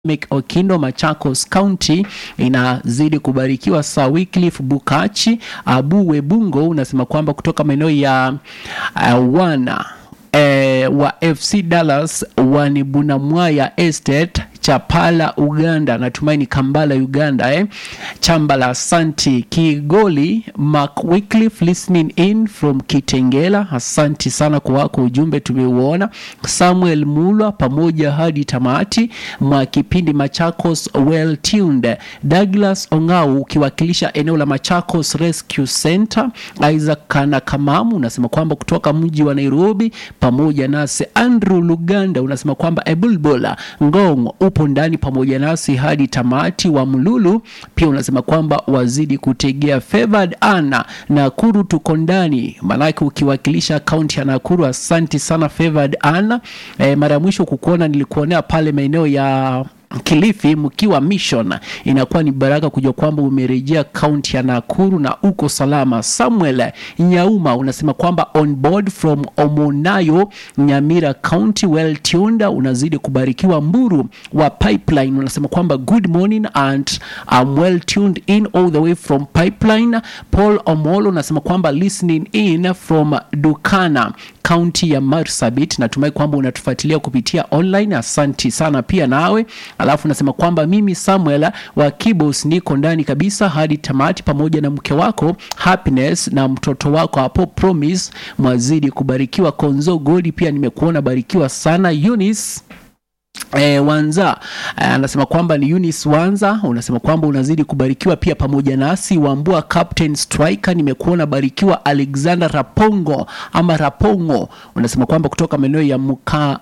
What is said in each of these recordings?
Okindo Machakos County inazidi kubarikiwa. Sir Wycliffe Bukachi Abu Webungo unasema kwamba kutoka maeneo ya uh, wana eh, wa FC Dallas Wanibunamwaya Estate Chapala Uganda, natumaini Kambala Uganda eh. Chambala asanti Kigoli Mark Wycliffe listening in from Kitengela, asanti sana kwa wako ujumbe tumeuona. Samuel Mulwa pamoja hadi tamati mwa kipindi Machakos well tuned. Douglas Ongau ukiwakilisha eneo la Machakos Rescue Center. Isaac Kana Kamamu unasema kwamba kutoka mji wa Nairobi pamoja nasi. Andrew Luganda unasema kwamba Ebulbola Ngong upo ndani pamoja nasi hadi tamati. Wa Mlulu pia unasema kwamba wazidi kutegea. Favored Anna Nakuru tuko ndani, maanake ukiwakilisha kaunti ya Nakuru. Asanti sana Favored Anna. E, mara ya mwisho kukuona nilikuonea pale maeneo ya Kilifi mkiwa mission, inakuwa ni baraka kujua kwamba umerejea kaunti ya Nakuru na uko salama. Samuel Nyauma unasema kwamba on board from Omonayo Nyamira County well tuned, unazidi kubarikiwa. Mburu wa Pipeline unasema kwamba good morning and I'm well tuned in all the way from Pipeline. Paul Omolo unasema kwamba listening in from Dukana kaunti ya Marsabit. Natumai kwamba unatufuatilia kupitia online, asanti sana pia nawe. Alafu nasema kwamba mimi Samuel wa Kibos niko ndani kabisa hadi tamati, pamoja na mke wako Happiness na mtoto wako hapo Promise, mwazidi kubarikiwa. Konzo Godi pia nimekuona barikiwa sana. Eunice E, Wanza anasema kwamba ni Eunice Wanza, unasema kwamba unazidi kubarikiwa pia pamoja nasi. Wambua Captain Striker, nimekuona barikiwa. Alexander Rapongo ama Rapongo unasema kwamba kutoka maeneo ya Muka,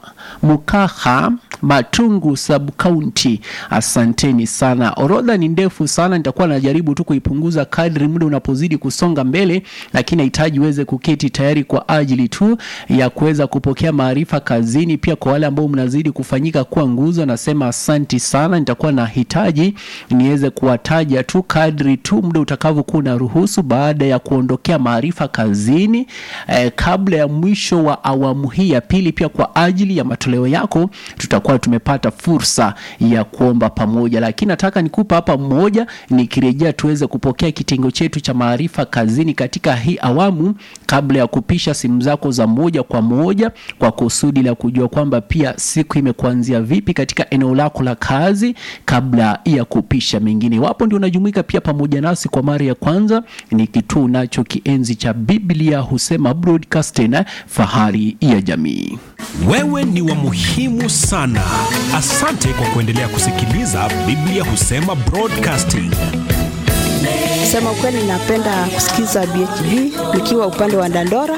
Mukaha Matungu sub county, asanteni sana. Orodha ni ndefu sana, nitakuwa najaribu tu kuipunguza kadri muda unapozidi kusonga mbele, lakini nahitaji uweze kuketi tayari kwa ajili tu ya kuweza kupokea maarifa kazini. Pia kwa wale ambao mnazidi kufanyika kuwa nguzo, nasema asanti sana. Nitakuwa na hitaji niweze kuwataja tu kadri tu muda utakavyokuwa unaruhusu, baada ya kuondokea maarifa kazini eh, kabla ya mwisho wa awamu hii ya pili. Pia kwa ajili ya matoleo yako tutakuwa tumepata fursa ya kuomba pamoja, lakini nataka nikupa hapa mmoja, nikirejea tuweze kupokea kitengo chetu cha maarifa kazini katika hii awamu, kabla ya kupisha simu zako za moja kwa moja, kwa kusudi la kujua kwamba pia siku imekuanzia vipi katika eneo lako la kazi, kabla ya kupisha mengine. Iwapo ndio unajumuika pia pamoja nasi kwa mara ya kwanza, ni kituo nacho kienzi cha Biblia husema broadcasting, fahari ya jamii. Wewe ni wa muhimu sana. Asante kwa kuendelea kusikiliza Biblia husema broadcasting. Sema ukweli, napenda kusikiza BHB nikiwa upande wa Dandora